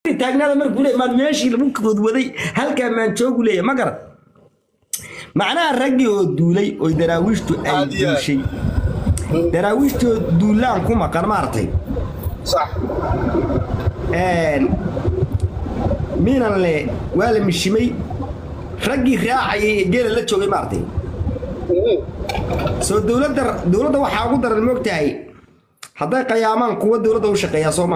taagnaada markuu leeyahay maan meeshii lagu kodwaday halkaa maan joogu leeyahay ma garan macnaha raggii oo duulay oo daraawiishtu ay Aad iyo aad. duushay daraawiishtu oo duulaan ku maqan maartay صح miinan le waa la mishimay raggii raacayay ee geela la joogay maartay soo dowladda dowladda waxaa ugu daran moogtahay hadday qayaamaan kuwa dowladda u shaqeeyaa soo ma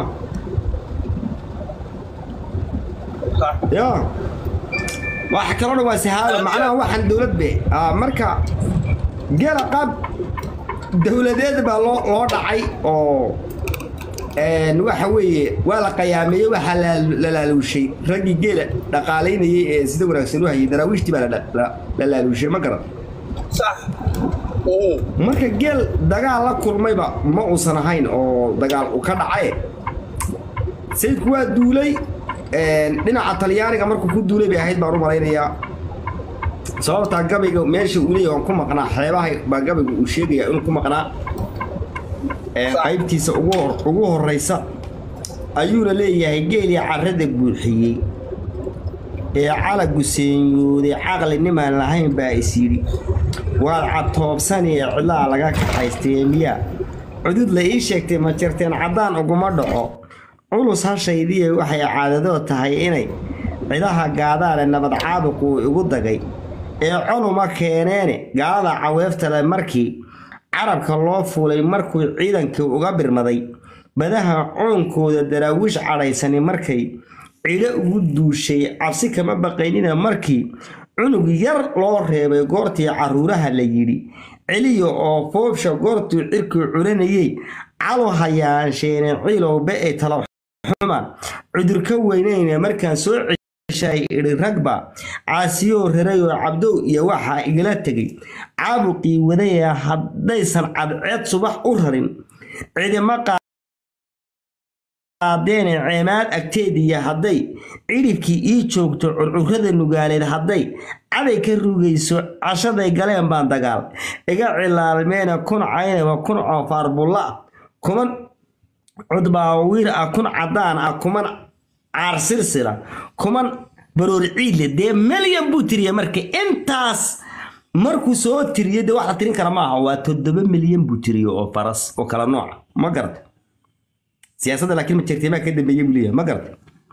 صح ya wax kaloo dhan waa sahaalo macnaha waxaan dowlad be Ah, marka geela qaab dowladeed baa loo loo dhacay oo een, waxa weeye waa la qayaameeyey waxaa la- la laaluushay raggii geela dhaqaalaynayay ee sida wanaagsan u hayay daraawiishtii baa la- la la laaluushay ma garan صح marka geel dagaal la kulmayba ma uusan ahayn oo dagaal u ka dhacay sayidku waa duulay een, dhinaca talyaaniga markuu ku duulay bay ahayd baan u malaynayaa sababtaa gabayga meesha uu leeyahay waan ku maqnaa xeebaha baa gabayga uu sheegaya inuu ku maqnaa Een, qaybtiisa ugu hor- ugu horeysa ayuuna leeyahay geelii carrada buuxiyey ee calagu seenyooday caqli nimaan lahayn baa is yidhi waad cadtoobsanee cidlaa laga kaxaystay miyaa cudud la ii sheegtay ma jirteen caddaan uguma dhaco culus hashaydiye waxay caadadoo tahay inay cidaha gaadaale nabad caabuquu igu dagay ee columa keeneene gaalada caweeftale markii carabka loo fuulay markuu ciidankii uga birmaday badaha coonkooda daraawiish cadhaysani markay cidho ugu duushay cabsi kama baqaynina markii cunug yar loo reebay goortii caruuraha la yidhi celiya oo foobsha goortuu cirkii culanayey calo hayaansheene ciilowbe ee talo xumaan cudur ka weynayna markaan soo ceshay idhi ragba caasiyoo rarayoo cabdow iyo waxaa igala tegay caabuqii wadaya haddaysan cadceed subax u rarin cidima qaadeene ceemaad agteediya hadday cidhibkii ii joogto curcurrada nugaaleed hadday caday ka rugayso cashaday galeen baan dagaal iga cilaalmeena kun caynaba kun coofaar bulla ah kuman cudbaawiir ah kun caddaan ah kuman caarsirsira kuman baroor ciidle dee melyan buu tiriya marka intaas markuu soo tiriyo dee wax la tirin kara maaha waa toddoba milyan buu tiriyo oo faras oo kala nooca ma garata siyaasadda laakiin ma jirtay maa ka dambeeyey buu leeyahay ma garata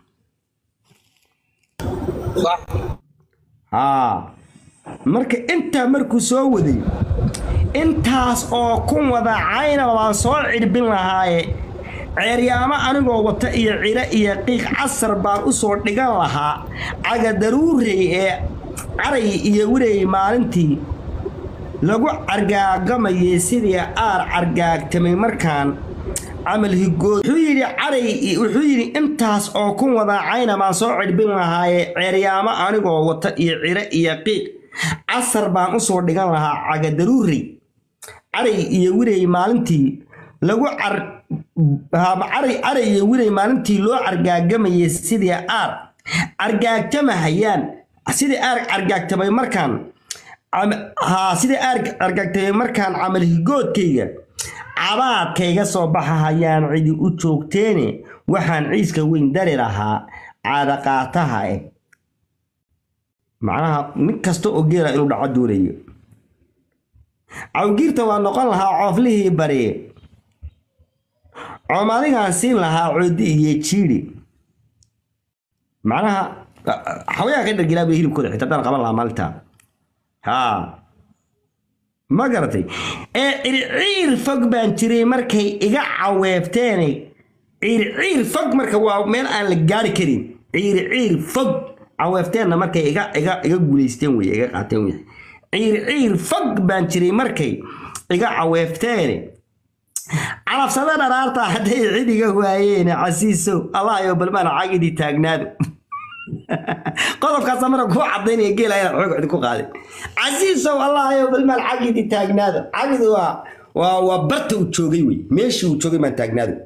صح haa marka intaa markuu soo waday intaas oo kun wada caynaba waan soo cidhbin lahaaye ceeryaamo anigoo wata iyo cilo iyo qiiq casar baan u soo dhigan lahaa cagadaruurey ee caray iyo wirey maalintii lagu cargaagamayay sidii aar cargaagtamay markaan camal higood wuxuu yidhi caray wuxuu yidhi intaas oo kun wada cayna baan soo cidhbin lahaaye ceeryaamo anigoo wata iyo cilo iyo qiiq casar baan u soo dhigan lahaa cagadaruurey caray iyo wirey maalintii lagu car haba caray caray iyo wirey maalintii loo cargaagamayay sidii aar cargaagtamahayaan sidii aar cargaagtamay markaan cam- haa sidii aar cargaagtamay markaan camal higoodkayga cabaadkayga soo baxahayaan cidi u joogteene waxaan ciiska weyn dari lahaa caadaqaataha eh macnaha nin kasta oo geela inuu dhaco doonayo cawgiirta waa noqon lahaa cooflihii bari coomadigaan siin lahaa coodi iyo jiidhi macnaha xawayaan ka dhargilaa bay hilibkooda xitaa daan qaban lahaa maalintaa haa ma garatay ee circiir fog baan jiray markay iga caweebteene ciirciir fog marka waa meel aan la gaari karin ciirciir fog caweefteenna markay iga iga iga guulaysteen wey iga qaateen wey ciirciir fog baan jiray markay iga caweefteene calabsada dharaarta hadday cid iga waayeen casiisow allah yo balmaan cagidii taagnaado qodobkaasa marka kuu cadaynaya geela inaad xoog cid ku qaadin casiisow allah yo balmaan cagidii taagnaado cagidi waa waa waa barta uu joogay wey meeshii uu joogay maan taagnaado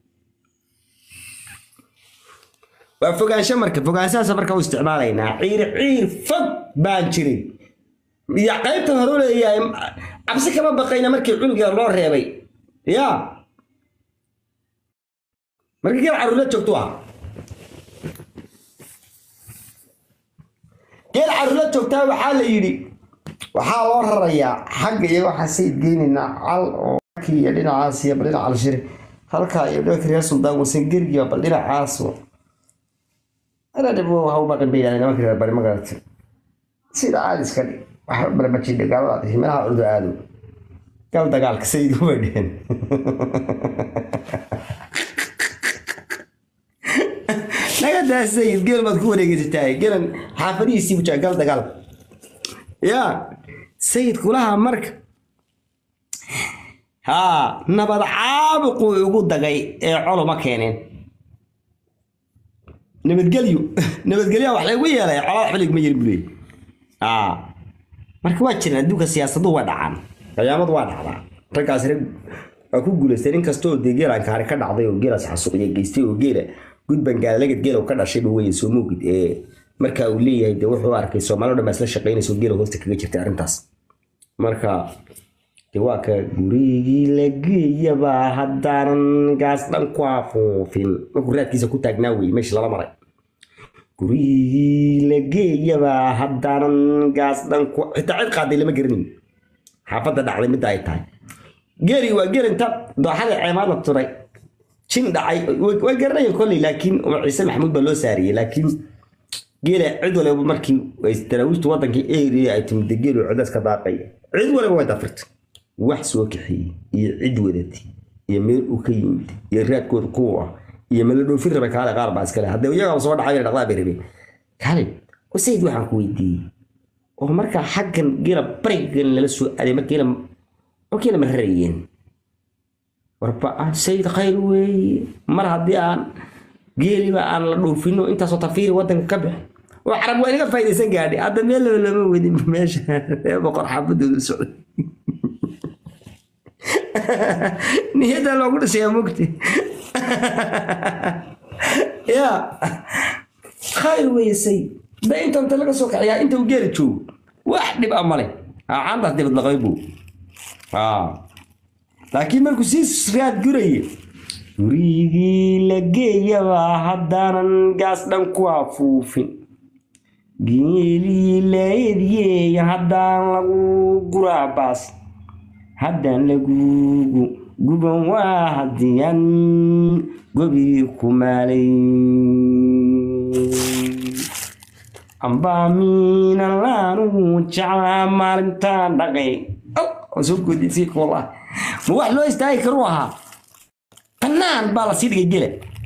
waa fogaansho marka fogaanshahaas marka u isticmaalaynaa ciir ciir fog baan jiray iyo qaybtan hore u leeyahay cabsi kama baqayna markii cunuga loo reebay ya markii geel caruurla joogto ah carruurla joogtaa waxaa la yidhi waxaa loo rarayaa xagga iyo waxaa sayid geynaynaa cal oo kii iyo dhinacaas iyo bal dhinaca alshiri halkaa iyo dhanka reer suldaan wasan gergiba bal dhinacaas anadhib ha u maqin bay yidhahdeen nimanka reer bari ma garatay sida caadi iska dhig waxba bale ma jidha gaalada himelaha urdu aado gal dagaalka sayid ubay dheheen naga daa sayid geel baad ku wareegeysatahay gelan xaafadihiisii bujaa gal dagaal ya sayid kulaha marka haa nabad caabuquu igu dagay ee coloma keeneen nabadgelyo nabadgelyaa wax laygu yeelay colaa waxba ligma yerin buleey aa marka waa jiraan adduunka siyaasadu waa dhacaan qiyaamadu waa dhacdaa raggaas rag waa ku guulaystay nin kasta oo dee geelaan kaari ka dhacday oo geelaas xasuuqiya geystay oo geela gudban gaalagad geela ka dhashay ba weye soo moogid ee marka uu leeyahay dee wuxuu arkay soomaali o dhan baa isla shaqaynayso geela hoosta kaga jirtay arrintaas marka dee waa ka gurigii la geeyabaa haddaanan gaas dhan ku afuufin markuu raadkiisa ku taagnaa weye meeshii lala maray gurigii la geeyabaa haddaanan gaas dhan ku xitaa cid qaaday lama garanayn xaafadda dhacday midda ay tahay geeri waa geer inta dooxada ceemaad la turay jin dhacay way garanayeen kolley laakiin umar ciise maxamuud baa loo saariyey laakiin geela cid waliba markii daraawiishtu wadankii eria ay timid geelu cidaas ka daaqay cid waliba way dafirtay wax soo kaxeeyey iyo cid wadatay iyo meel uu ka yimid iyo raadkooda kuwa ah iyo meel la dhoofin rabay kaale qaar baa iskale haddee iyagaa soo dhacay dhaqdaa bay rabeen kaale sayid waxaan ku weydiiyey oo markaa xaggan geela barigan lala soo aaday mar geela oo geela ma rarayeen warba sayid khayr weeye mar haddii aan geeliba aan la dhoofino intaasoo tafiiri wadanka ka bix oo carab waa inaga faa'idaysan gaadhay hadda meel laba lama wedin meesha ree boqor xaafadooda socday niyadda loogu dhisayaa mugti ya khayr weeye sayid da inta inta laga soo kaciyaa inta uu geeli joogo wax dhib a male caantaas dibad laqabay buu laakiin markuu sii raad guraya gurigii la geeyabaa haddaanan gaas dhan ku afuufin geelii la eedyeey haddaan lagu guraa baas haddaan lagugu guban waa hadiyaan gobii ku maalay ambaa miinan laanugu jeclaa maalintaan dhaqay soo goodisii kuula ma wax loo istaagi karu ahaa bannaan baa la sii dhigay gele